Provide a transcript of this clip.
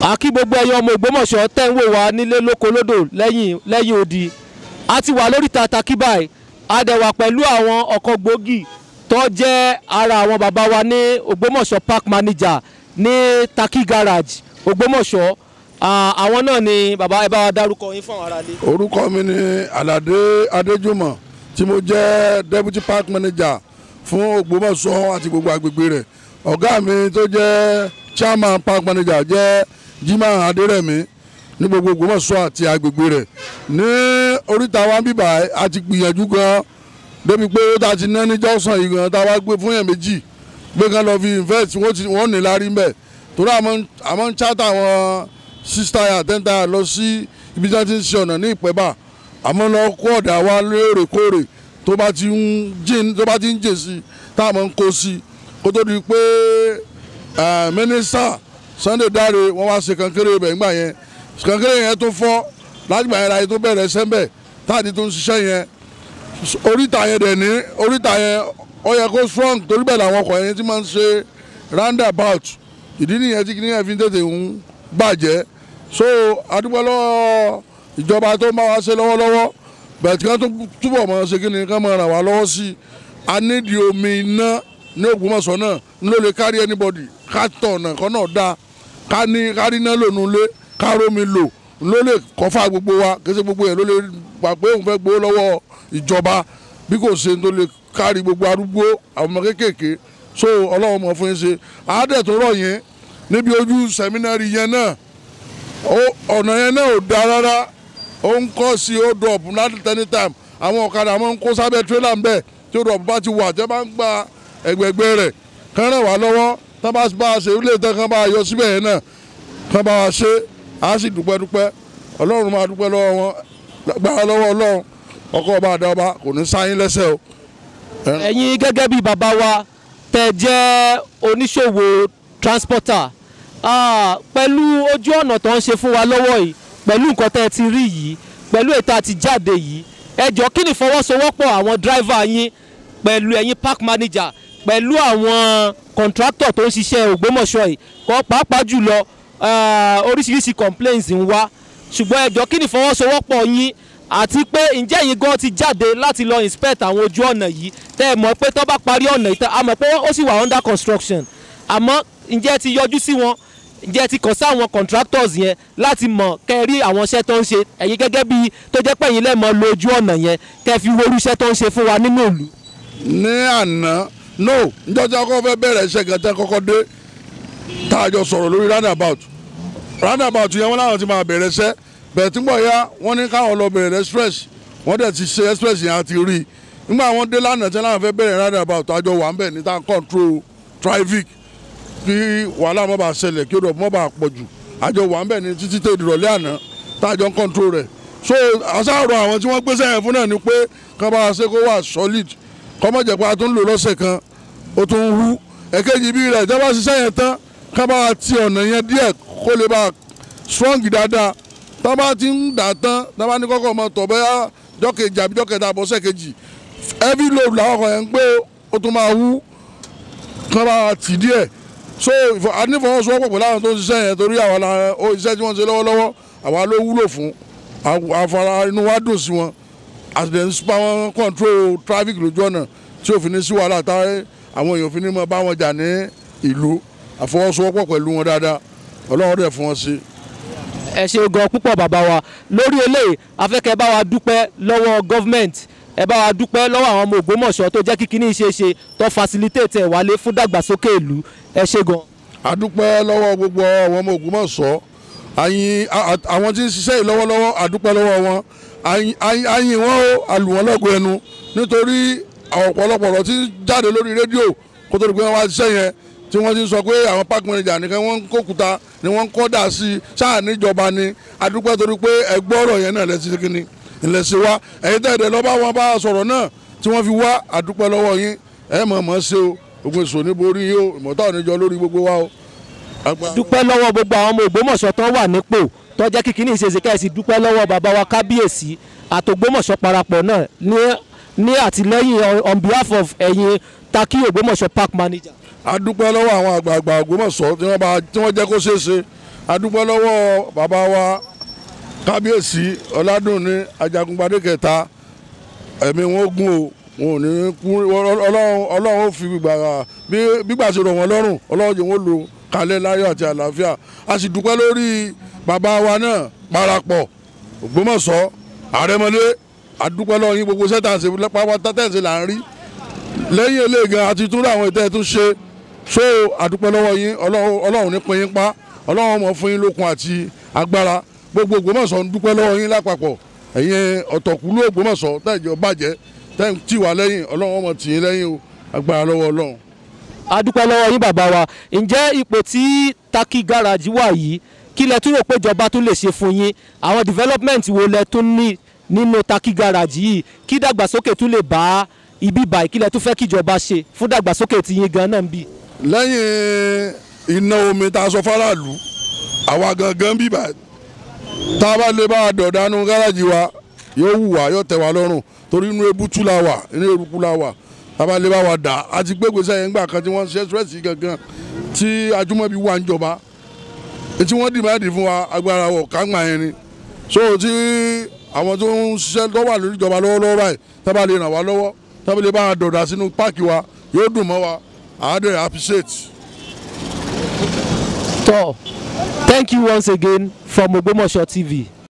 àkí gbogbo ẹyọ ọmọ Ògbómọ̀ṣọ́ tẹ́ ń wò wá nílé lóko lódò lẹ́yìn lẹ́yìn odi a ti wà lórí tata kíbáì a dẹ̀ wà pẹ̀lú àwọn ọkọ̀ gbòógì tó jẹ́ ara àwọn bàbá wa ní Ògbómọ̀ṣọ́ park manager ní Taki garage Ògbómọ̀ṣọ́ Ah, àwọn náà ni bàbá ẹ bá wa dárúkọ yín fún àwọn aráalé. orúkọ mi ni alade adéjùmọ̀ tí mo jẹ́ deputy park manager fún ògbómọ̀ṣọ́ àti gbogbo agbègbè rẹ̀ ọ̀gá mi tó jẹ́ chairman park manager jẹ́ jimoh adérẹ̀mí ní gbogbo ògbómọ̀ṣọ́ àti agbègbè rẹ̀ ní oríta wa bíbà a ti gbìyànjú gan débi pé ó ta ti ná ní jọ́sàn yìí gan tá a wá gbé fún yẹn méjì gbé kan lọ fi invest wọ́n ti wọ́n ní lárí mbẹ̀ torí àmọ́ àmọ́ ń chata wọn six tire ten tire lọ sí ibi tí wọ́n ti ń ṣe ọ̀nà ní ìpẹ́bà àmọ́ lọ kó ọ̀dà wa lóòrèkóòrè tó bá ti ń jìn tó bá ti ń jìn sí táwọn ń kó sí kó tó di pé mínísítà Sunday Dare wọ́n wá ṣe kankéré ibẹ̀ ńgbà yẹn kankéré yẹn tó fọ́ láti gbà yẹn láyé tó bẹ̀rẹ̀ sẹ́ńbẹ̀ táàdì tó ń ṣiṣẹ́ yẹn oríta yẹn dẹ̀ ní oríta yẹn ó yẹ kó strong torí bẹ́ẹ̀ làwọn ọkọ̀ yẹn ti máa ń ṣe roundabout ìdí nìyẹn tí kìnìyàn fi ń tètè ń bàjẹ́ so adúpẹ́ lọ́wọ́ ìjọba tó ń bá wa ṣe lọ́wọ́lọ́wọ́ bẹ̀ẹ̀ tí wọ́n tó túbọ̀ mọ̀ ṣe kí ni ká máa ràn wá lọ́wọ́ sí i a nídìí omi iná ní Ògbómọ̀ṣọ́ náà ń ló lè kárí anybody ká tọ̀ ọ̀nà kan náà dáa ká ní kárí iná lò nulẹ̀ ká rómi lò ń ló lè kọ́fà gbogbo wa kí ṣe gbogbo yẹn ló lè gbà pé òun fẹ́ gbowó lọ́wọ́ ìjọba bí kò ṣe tó lè kárí gbogbo arúgbó àwọn ọmọ kéékèèké so ọlọ́run mọ̀ fún yín ṣe àádẹ́ tó rọ̀ yẹn níbi ojú sẹ́mínárì yẹn náà ọ̀nà yẹn náà ò da rárá ó ń kọ́ sí ó drop láti tẹ́ni time àwọn ọ̀kadà máa ń kó sábẹ́ tírélà ń bẹ̀ tí ó drop bá ti wà tẹ́ bá ń gba ẹgbẹ̀gbẹ̀ rẹ̀ kán ràn wá lọ́wọ́ tán bá bá a ṣe ilé tán kán bá a yọ síbẹ̀ yẹn náà kán bá a ṣe á sì dúpẹ́ dúpẹ́ ọlọ́run máa dúpẹ́ lọ́wọ́ wọn gbára lọ́wọ́ ọlọ́run ọkọ̀ ọba àdá ọba kò ní sáyín lẹ́sẹ̀ o. ẹ̀yin gẹ́gẹ́ bí bàbá wa tẹ́ jẹ́ oníṣòwò transporter Ah, pẹ̀lú ojú ọ̀nà tó ń ṣe fún wa lọ́wọ́ yìí pẹ̀lú nǹkan tẹ́ ẹ ti rí yìí pẹ̀lú ètò àti jáde yìí ẹ jọ kí ni ìfọwọ́sowọ́pọ̀ àwọn dráìvà yín pẹ̀lú ẹ̀yin park manager pẹ̀lú àwọn kọ̀ǹtráktọ̀ tó ń ṣiṣẹ́ Ògbómọ̀ṣọ́ yìí kọ́ pàápàá jùlọ oríṣiríṣi complaints ń wá ṣùgbọ́n ẹ jọ kí ni ìfọwọ́sowọ́pọ̀ yín àti pé ǹjẹ́ ẹ̀yin gan ti jáde láti lọ inspect àwọn ojú ọ̀nà yìí tẹ́ ẹ mọ̀ pé tó bá parí ọ̀nà yìí tán a mọ̀ pé ó sì wà under construction àmọ́ ǹjẹ́ ẹ ti yọjú sí wọn ǹjẹ́ ti kàn sí àwọn contractors yẹn láti mọ̀ kẹ́ rí àwọn iṣẹ́ tó ń ṣe ẹ̀yin gẹ́gẹ́ bí tó jẹ́ pé ẹ̀yin lẹ́mọ̀ lójú ọ̀nà yẹn kẹ́ fi wo irú iṣẹ́ tó ń ṣe fún wa nínú ìlú. ní àná no njọ́jà kọ́kọ́ fẹ́ bẹ̀rẹ̀ iṣẹ́ gẹ̀tẹ́ kọ́kọ́ dé tá a jọ sọ̀rọ̀ lórí roundabout roundabout yẹn wọ́n láwọn ti máa bẹ̀rẹ̀ iṣẹ́ bẹ̀rẹ̀ tí ń bọ̀ ya wọ́n ní káwọn lọ bẹ̀rẹ̀ express wọ́n dẹ̀ ti ṣe express yẹn àti rí i nígbà wọ́n dé lánàá tí wọ́n fẹ́ bẹ̀rẹ̀ roundabout àjọ wà ń bẹ̀ ní tá control traffic kí wàhálà má bàa ṣẹlẹ̀ kí odò má bàa pọ̀ jù àjọ wà ń bẹ̀ ní títí tẹ̀ ìdìrọ̀lẹ́ àná tájọ ń control rẹ̀ so àṣàrò àwọn tí wọ́n gbé sẹ́yìn fún náà ni pé kán bá a ṣe kó wà solid kọ́mọ̀ jẹ́ pé a tún lò lọ́sẹ̀ kan ó tún hú ẹ̀kejì bí rẹ̀ ìjọba ṣiṣẹ́ yẹn tán kán bá a ti ọ̀nà yẹn díẹ̀ kó lè bá a strong dáadáa tá bá ti ń dà tán tá bá ní kọ́kọ́ ọmọ tọ̀ bẹ́yà jọ́kejì àbí jọ́kẹta àbọ̀sẹ̀ kejì heavy load làwọn kan yẹn ń gbé ó tún máa hú kán bá a tì díẹ̀ so anífọwọ́sowọ́pọ̀ pẹ̀lú àwọn tó ń ṣiṣẹ́ yẹn torí àwọn iṣẹ́ tí wọ́n ṣe lọ́wọ́lọ́wọ́ àwa ló wúlò fún àfara inú wa dùn sí wọn àtìlẹ́yìn nípa wọn control traffic lójú ọ̀nà tí òfin ní sí wàhálà táwọn àwọn èèyàn òfin ní mọ bá wọn jà ní ìlú àfọwọ́sowọ́pọ̀ pẹ̀lú wọn dáadáa ọlọ́run dẹ̀ fún wọn sí. ẹ ṣe gan púpọ̀ bàbá wa lórí eléyìí afẹ́kẹ́ bá wa dúpẹ́ lọ́wọ́ gọ́fìmẹ̀ntì ẹ bá wa dúpẹ́ lọ́wọ́ àwọn ọmọ Ògbómọ̀ṣọ́ tó jẹ́ kíkiní ìṣeéṣe tó facilitate ẹ̀ wálé fún dàgbàsókè ìlú ẹ ṣe gan. a dúpẹ́ lọ́wọ́ gbogbo àwọn ọmọ Ògbómọ̀ṣọ́ àyìn àwọn tí ń ṣiṣẹ́ yìí lọ́wọ́lọ́wọ́ a dúpẹ́ lọ́wọ́ wọn àyìn wọn ó àlùwọ́n lọ́gọ̀ ẹnu nítorí ọ̀pọ̀lọpọ̀ ọ̀rọ̀ tí ń jáde lórí rédíò kó tó di pé wọ́n wá ṣiṣẹ́ yẹn tí wọ́n ti sọ pé àwọn park manager nìkan wọ́n ń kókuta ni wọ́n ń kọ́ dà sí i sáà níjọba ni a dúpẹ́ torí pé ẹgbọ́ ọ̀rọ̀ yẹn náà lẹ́sìn kínní ńlẹ̀sìn wa ẹ̀yin tẹ̀dẹ̀ lọ́ba wọn bá sọ̀rọ̀ náà tí wọ́n fi wá àdúpẹ́ lọ́wọ́ yín ẹ̀ mọ̀ mọ̀ ṣe o ogun èso ní borí yín o ìmọ̀tá ò ní jọ lórí gbogbo wa o. dúpẹ́ lọ́wọ́ gbogbo àwọn ọmọ Ògbómọ̀ṣọ́ tó wà nípò tó jẹ́ kí kíní ìṣèṣe kẹ́sì dúpẹ́ lọ́wọ́ bàbá wa kábíyèsí àtògbómọ̀ṣọ́ parapọ̀ náà ní àtìlẹ́yìn on behalf of ẹ̀yin Taki Ògbómọ̀ṣọ́ park manager. a dúpẹ́ lọ́wọ́ àwọn àgbààgbà Ògbómọ̀ṣọ́ tí wọ́n jẹ́ kó ṣeé ṣe adúpẹ́ lọ́wọ́ bàbá wa kábíyèsí ọ̀làdùnní ajagunpadé kẹta ẹ̀mí wọn gún o wọn ò ní kú ọlọ́run ọlọ́run ó fi gbígbà bí gbígbà ṣe rọ̀ wọ́n lọ́rùn ọlọ́run jẹ́ wọ́n lò kalẹ̀ láyọ̀ àti àlàáfíà a sì dúpẹ́ lórí bàbá wa náà parapọ̀ Ògbómọ̀ṣọ́ àrẹmọlé adúpẹ́ lọ́wọ́ yín gbogbo sẹ́tàǹsì pápá tẹ́tẹ̀ǹsì là ń rí lẹ́yìn eléyìí gan àti túnra àwọn ìtẹ́ tún ṣe so adúpẹ́ lọ́wọ́ yín ọlọ́run ọlọ́run ní pín yín pa ọlọ́run mọ̀ fún yín lókun àti agbára gbogbo Ògbómọ̀ṣọ́ ń dúpẹ́ lọ́wọ́ yín lápapọ̀ ẹ̀yin ọ̀tọ̀kùlú Ògbómọ̀ṣọ́ tẹ̀jọ́ bàjẹ́ tẹ̀ ń tì wá lẹ́yìn ọlọ́run mọ̀ tì yín lẹ́yìn o agbára lọ́wọ́ ọlọ́run. adúpẹ́ lọ́wọ́ yín bàbá wa ǹjẹ́ ipò tí Taki garage wà yìí kí lẹ tún rò pé ìjọba tún lè ṣe fún yín àwọn development wo lẹ tún ní nínú Taki garage yìí kí dàgbàsókè tún lè bá ibi báyìí kí lẹ tún fẹ́ kíjọba ṣe fún dàgbàsókè tí yín gan náà ń bì. lẹ́yìn iná omi tá a sọ faraàlú àwa gangan bíbà tá a bá lè bá a dọ̀dánú gáràjì wa yóò wù wá yóò tẹ̀ wá lọ́rùn torí inú ebútú la wà inú eruku la wà tá a bá lè bá wa dà á ti gbégbèsè yẹn gbà kan tí wọ́n ṣe stress gangan tí ajúmọ̀bí wà ń jọba tí wọ́n dìbàdì fún wa agbára wọ̀ kágbà yẹn ni so tí àwọn tó ń ṣiṣẹ́ tó wà lórí ìjọba lọ́wọ́lọ́wọ́ báyìí tá a bá lè ràn wá lọ́wọ́ tá a bá lè bá a dọ̀dà sínú páàkì wa yóò dùn mọ́ wa àádọ́ appreciate. tọ́ thank you once again from Ogbomoso TV.